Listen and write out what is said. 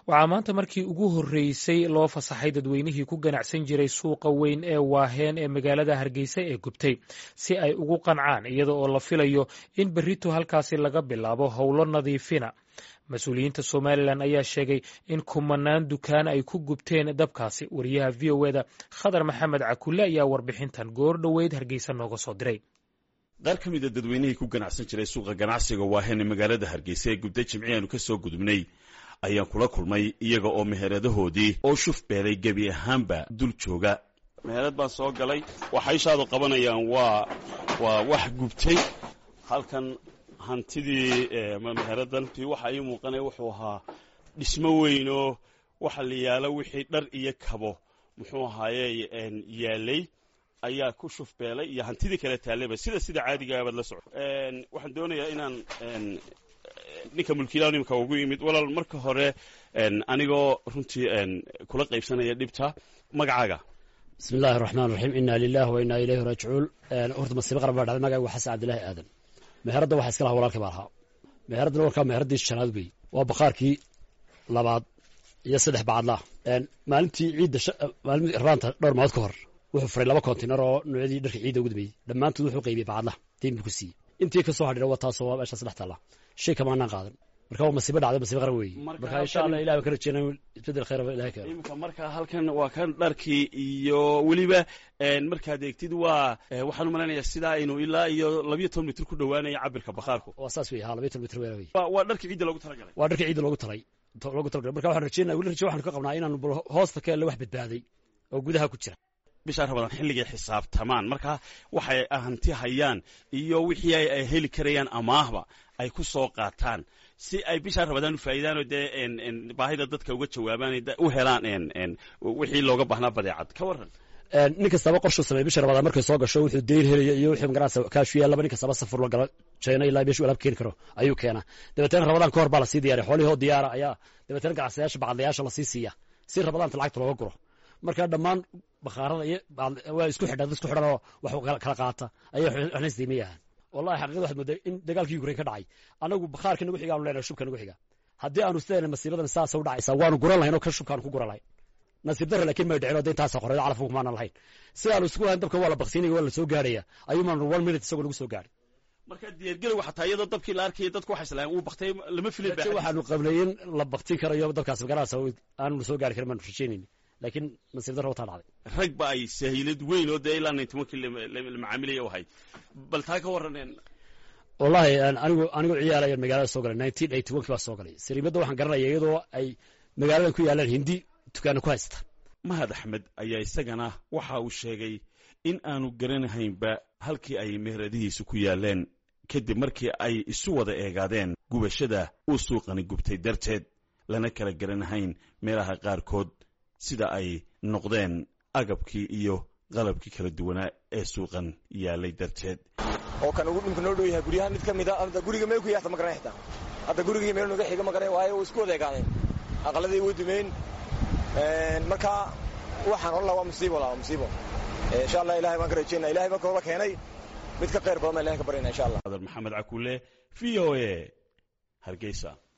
waxaa maanta markii ugu horreysay loo fasaxay dadweynihii ku ganacsan jiray suuqa weyn ee waaheen ee magaalada hargeysa ee gubtay si ay ugu qancaan iyada oo la filayo in berrito halkaasi laga bilaabo howlo nadiifina mas-uuliyiinta somalilan ayaa sheegay in kumanaan dukaan ay ku gubteen dabkaasi wariyaha v o eda khadar maxamed cakulle ayaa warbixintan goor dhoweyd hargeysa nooga soo diray qaar ka mida dadweynihii ku ganacsan jiray suuqa ganacsiga waaheen ee magaalada hargeysa ee gubtay jimci aanu ka soo gudubnay ayaan kula kulmay iyaga oo meheradahoodii oo shuf beelay gebi ahaanba dul jooga meherad baan soo galay waxa ishaadu qabanayaan waa waa wax gubtay halkan hantidii meheradan waxa ii muuqanaya wuxuu ahaa dhismo weynoo waxa la yaalo wixii dhar iyo kabo muxuu ahaaye yaalay ayaa ku shuf beelay iyo hantidii kale taalleba sida sida caadigaabad la soco waxaan doonayaa inaan ninka mulkiilaha imika ugu yimid walaal marka hore anigoo runtii kula qaybsanaya dhibta magacaaga bismi illaahi raxmaan raxiim inaa lilah wa inaa ilayhi raajicuun horta masiibo qaran baa dhacday magaca waa xasan cabdillaahi aadan meheradda waxa iska laha walaalkii baa lahaa meheraddana warkaa meheraddii shanaad wey waa bakhaarkii labaad iyo saddex bacadlaah maalintii ciidda maalimii raanta dhowr maalmood ka hor wuxuu furay laba kontinar oo noocyadii dharka ciidda ugu dambeeyey dhammaantood wuxuu qaybiyey bacadlaha diin buu ku siiyey intii ka soo hadhira waa taasoo waa meesha saddex taalla shay kamaanaan qaadan marka waa masiibo dhacday masiibo qaran weeye marka insha allah ilahi baan ka rajeynaa isbedel khayr ilahi keeno imika marka halkan waa kan dharkii iyo weliba markaad eegtid waa waxaan u malaynayaa sidaa aynu ilaa iyo labiyo toban mitir ku dhowaanaya cabirka bakhaarku waa saas wey ha labiyo toban mitir weera wey waa dharkii ciidda loogu talagalay waa dharkii ciidda loogu talay loogu talagalay marka waxaan rajeynaya weli raje waxaanu ka qabnaa inaanu hoosta ka elle wax badbaaday oo gudaha ku jira bishaa rabadaan xilligay xisaabtamaan marka waxay hanti hayaan iyo wixii ay heli karayaan amaahba ay ku soo qaataan si ay bishaa rabadaan u faa'iidaanoo dee baahida dadka uga jawaabaan u helaan wixii looga baahnaa badeecad ka warran nin kastaba qorshuu sameey bisha rabadaan markay soo gasho wuxuu deyr helaya iyo wixii magaranaysa kaashu yaallaba nin kastaba safar la galo jeyna ilaa meeshuu alaab keeni karo ayuu keenaa dabeetana rabadaan ka hor baa lasii diyaariya xoolihii oo diyaara ayaa dabeetana ganacsayaasha bacadlayaasha lasii siiya si rabadaanta lacagta looga guro marka dhammaan bakhaarada iyo waa isku xidha dad isku xidhan oo wax kala qaata ayay waxna isdiimayahaan wallahi xaqiiqada waxaad moodaa in dagaalkii ukrain ka dhacay anagu bakhaarka nagu xiga aanu leenahay shubka nagu xiga haddii aanu sideena masiibadan saasa u dhacaysa waanu guran lahayn oo kan shubkaanu ku guran lahayn nasiib darra laakiin may dhicin oo de intaasa qoreedo calafka kumaanan lahayn si aanu isku lahayn dabka waa la baksinaya waa la soo gaarhaya ayuu maanu one minute isagoo nagu soo gaadhay marka diyaargarow xataa iyadoo dabkii la arkaya dadku waxay islahayn uu baktay lama filin raje waxaanu qabnay in la baktin karayo dabkaas magaranaysa aanu soo gaari karin baanu rajaynayni laakiin nasiib darra wataa dhacday rag ba ay sahiilad weyn oo dee ilaa nintobankii la macaamilaya u ahayd bal taa ka warran wallahi anigu anigu ciyaalayo magaalada soo galay nineteen eighty one kii baa soo galay sariimadda waxaan garanaya iyadoo ay magaaladan ku yaalaan hindi dukaana ku haysta mahad axmed ayaa isagana waxa uu sheegay in aanu garanahaynba halkii ay meheradihiisu ku yaaleen kadib markii ay isu wada eegaadeen gubashada uu suuqani gubtay darteed lana kala garanahayn meelaha qaarkood sida ay noqdeen agabkii iyo qalabkii kala duwanaa ee suuqan yaalay darteed oo kan ugu dhulka noo dhow yahay guryaha mid ka mid a hadda guriga meel ku yaata ma garanay xitaa hadda gurigii meel noga xiga ma garanay waayo way isku wada egaadeen aqaladay way dumeen marka waxaan odhan laha waa musiibo laa waa musiibo insha allah ilahay baan ka rajeynaa ilahay baa kooba keenay mid ka khayr badan baan ilahay ka baryana insha allah maxamed cakuule v o a hargeysa